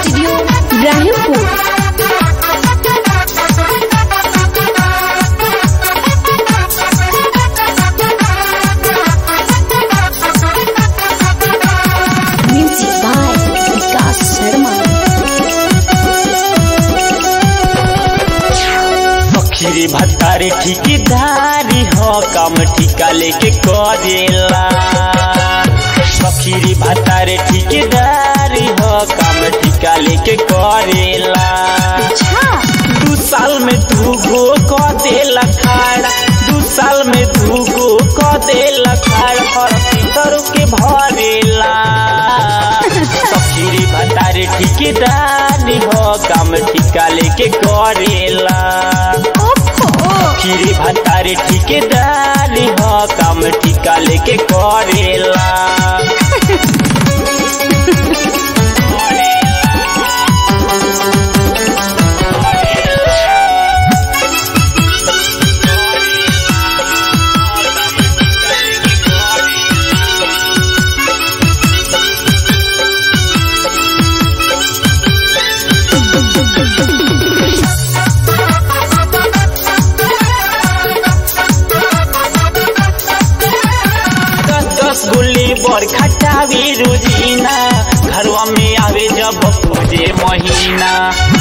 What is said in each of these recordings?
studio Rahimpur music by Vikas Sharma पखीरी भत्तारे ठिकेदारी हो काम ठिका लेके करेला पखीरी भत्तारे ठिकेदारी हो काम ठिका लेके करेला दू साल में दू गो क देला खाड़ा दू साल में दू गो क देला खाड़ा और पितर के भरेला पखीरी भत्तारे ठिकेदारी हो काम ठिका लेके करेला खीरी भत्तारे ठिकेदारी हो काम ठिका लेके करेला दस दस गुल्ली बर खटावी रुजीना घरवा में आवे जब पूजे महीना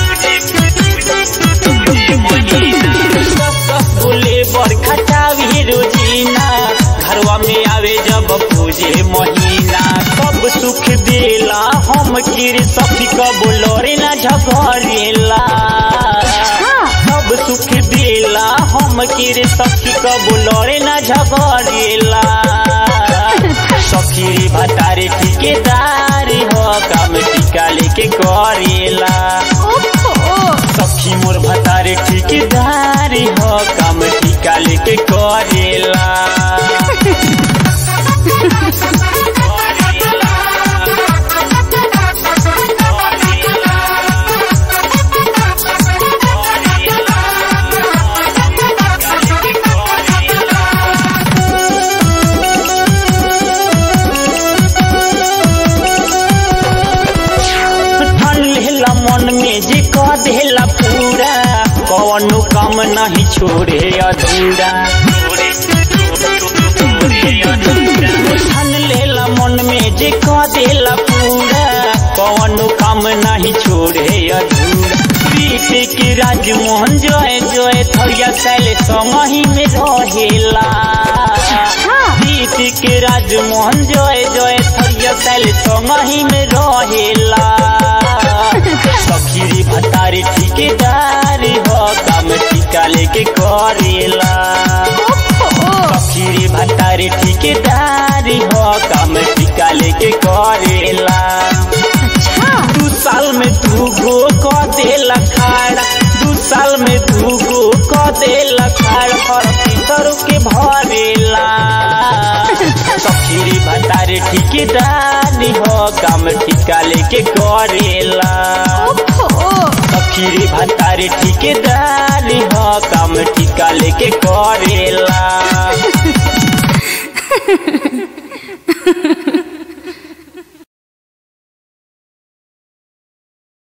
दस दस गुल्ली बर खटावी रुजीना घरवा में आवे जब पूजे महीना सब सुख देला हम गिर सखी कब लोरे ना झगड़ेला सब सुख देला हम गिर सखी कब लोरे ना झगड़ेला सखीरी भतारे ठिकेदारी हो काम टीका लेके करेला सखी मोर भतारे ठिकेदारी हो काम टीका लेके करेला ठन लेला मन में जे कह देला पूरा कौनो काम नहीं छोड़े अधूरा ठन लेला मन में जे कह देला पूरा कौनो काम नहीं छोड़े अधूरा प्रीत के राजमोहन जय जय थरिया सैले समही में रहेला प्रीत के राजमोहन जय जय थरिया सैले समही में रहेला सखीरी भतारी ठिकेदारी हो काम टीका लेके करेला सखीरी भतारी ठिकेदारी हो काम टीका लेके करेला दू साल में दू गो क देला खाड़ा दू साल में दू गो क देला खाड़ा और पितर के भरेला सखीरी भतारी ठिकेदारी हो काम टीका लेके करेला सखीरी भतारी ठिकेदारी हो काम टीका लेके करेला